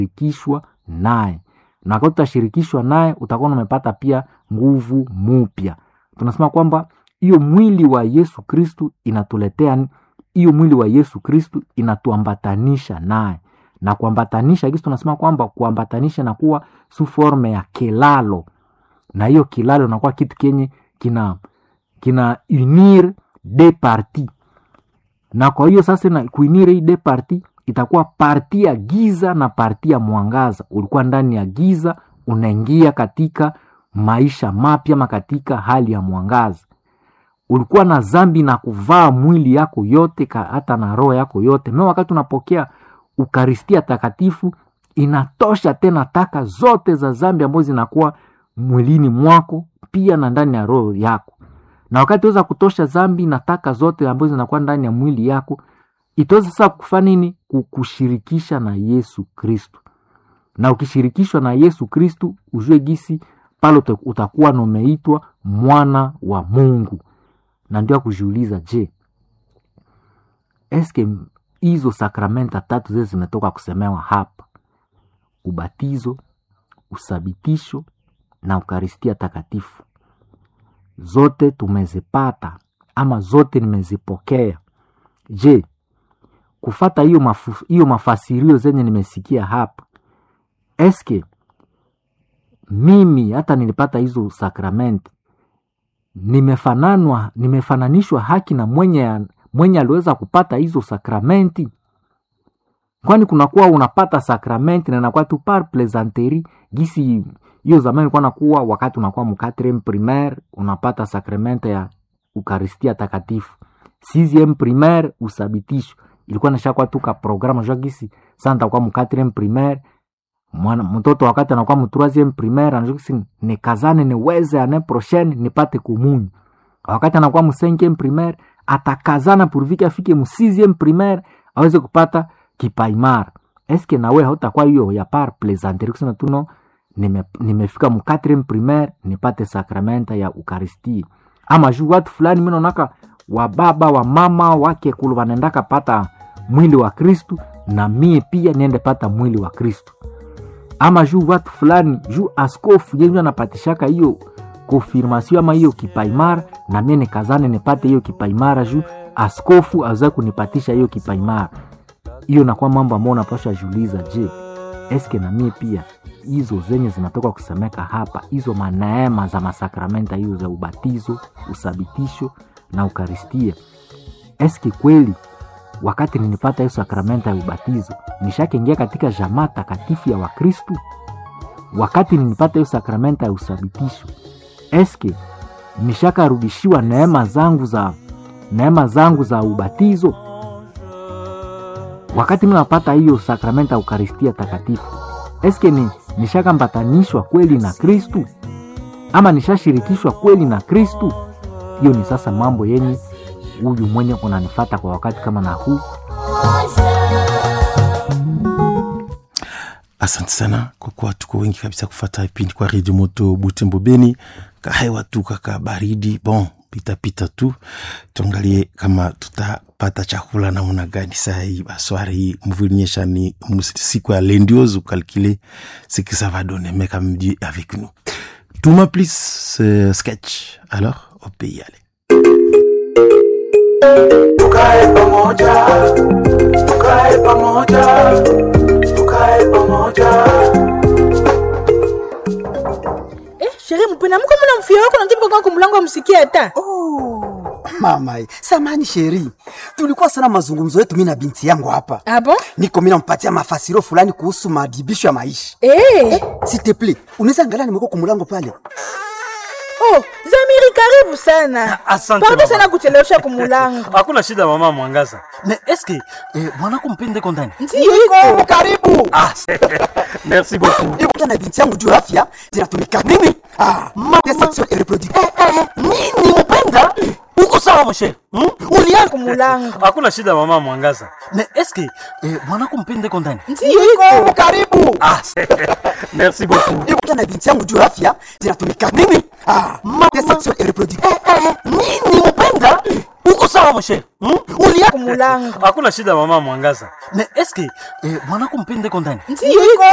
shirikishwa naye na wakati utashirikishwa naye utakuwa umepata pia nguvu mupya tunasema kwamba hiyo mwili wa yesu kristu inatuletea hiyo mwili wa yesu kristu inatuambatanisha naye na kuambatanisha kisi tunasema kwamba kuambatanisha na kuwa su forme ya kilalo na hiyo kilalo inakuwa kitu kenye kina kina unir de parti na kwa hiyo sasa na kuinire hii de parti itakuwa parti ya giza na parti ya mwangaza ulikuwa ndani ya giza unaingia katika maisha mapya ma katika hali ya mwangaza ulikuwa na zambi na kuvaa mwili yako yote ka, hata na roho yako yote me wakati unapokea ukaristia takatifu inatosha tena taka zote za zambi ambazo zinakuwa mwilini mwako pia na ndani ya roho yako na wakati weza kutosha zambi na taka zote ambazo zinakuwa ndani ya mwili yako itaweza sasa kufanya nini kukushirikisha na yesu kristu na ukishirikishwa na yesu kristu ujue gisi pale utakuwa numeitwa mwana wa mungu na ndio akujiuliza je eske hizo sakramenta tatu zile zimetoka kusemewa hapa ubatizo usabitisho na ukaristia takatifu zote tumezipata ama zote nimezipokea je kufata hiyo mafu, hiyo mafasirio zenye nimesikia hapa eske mimi hata nilipata hizo sakramenti nimefananwa nimefananishwa haki na mwenye mwenye aliweza kupata hizo sakramenti kwani kunakuwa unapata sakramenti na inakuwa tu par plaisanterie gisi hiyo zamani ilikuwa nakuwa wakati unakuwa mkatrem primaire unapata sakramente ya ukaristia takatifu sixieme primaire usabitisho ilikuwa nashakuwa tu ka programa jua gisi sa ntakuwa mkatrem primaire mwana mtoto wakati anakuwa mtroisieme primaire anajua nikazane niweze ane prochaine nipate kumunyu wakati anakuwa msenkieme primaire atakazana purvike afike msixieme primaire aweze kupata kipaimara eske nawe hautakuwa hiyo ya par plaisanterie kusema tuno nime, nimefika mu quatrième primaire nipate sakramenta ya ukaristia ama juu watu fulani minaonaka wababa wa mama wake kulu wanaendaka pata mwili wa kristu na mie pia niende pata mwili wa kristu ama juu watu fulani juu askofu yenye anapatishaka hiyo konfirmasio ama hiyo kipaimara na mie nikazane nipate hiyo kipaimara juu askofu aweza kunipatisha hiyo kipaimara hiyo nakuwa mambo ambayo unapasha juliza je eske na mie pia hizo zenye zinatoka kusemeka hapa hizo maneema za masakramenta hizo za ubatizo usabitisho na ukaristia eske kweli wakati ninipata hiyo sakramenta ya ubatizo nishakengia katika jamaa takatifu ya wakristu wakati ninipata hiyo sakramenta ya usabitisho eske nishakarudishiwa neema zangu za neema zangu za ubatizo wakati minapata hiyo sakramenta ya ukaristia takatifu eske ni nishakambatanishwa kweli na kristu ama nishashirikishwa kweli na kristu hiyo ni sasa mambo yenye huyu mwenye unanifata kwa wakati kama na huu asante sana kwa kuwa tuko wengi kabisa kufata vipindi kwa redio moto butembo beni kahewa tu kaka baridi bon pitapita tu tuangalie kama tutapata chakula namna gani saa hii baswari hii mvulinyesha ni siku ya lendiose ukalkile ce que ça va donner mais quand même Dieu est avec nous tuma please ce sketch alors on peut y aller tukae pamoja tukae pamoja tukae pamoja Eh, sherehe mpena mko mna mfia wako nakipa kwa kumlango amsikie hata. Oh, mama eh, samani sheri, tulikuwa sana mazungumzo yetu mimi na binti yangu hapa. Abo? Niko mimi nampatia mafasiro fulani kuhusu maadibisho ya maisha. Eh. S'il te plaît, unaweza angalia nimeko kumulango pale. Oh, Zamiri karibu sana. Asante Pardon mama. sana kuchelewesha kumulango. hakuna shida mama mwangaza na eske eh, mwanako mpende ndani Ndio iko. karibu. ah, merci beaucoup Niko na binti yangu juu ya afya zinatumika nini? Ah, mama section et reproductive. nini mpenda uko sawa mshe hmm? Ulianza kumulango. hakuna shida mama mwangaza na eske eh, mwanako mpende ndani Ndio iko. karibu. ah, merci beaucoup Niko na binti yangu juu ya afya zinatumika nini? Ah, mama section et reproductive. nini mpenda uko sawa mshe hmm? Ulianza kumulango. hakuna shida mama mwangaza na eske eh, mwanako mpende ndani Ndio iko.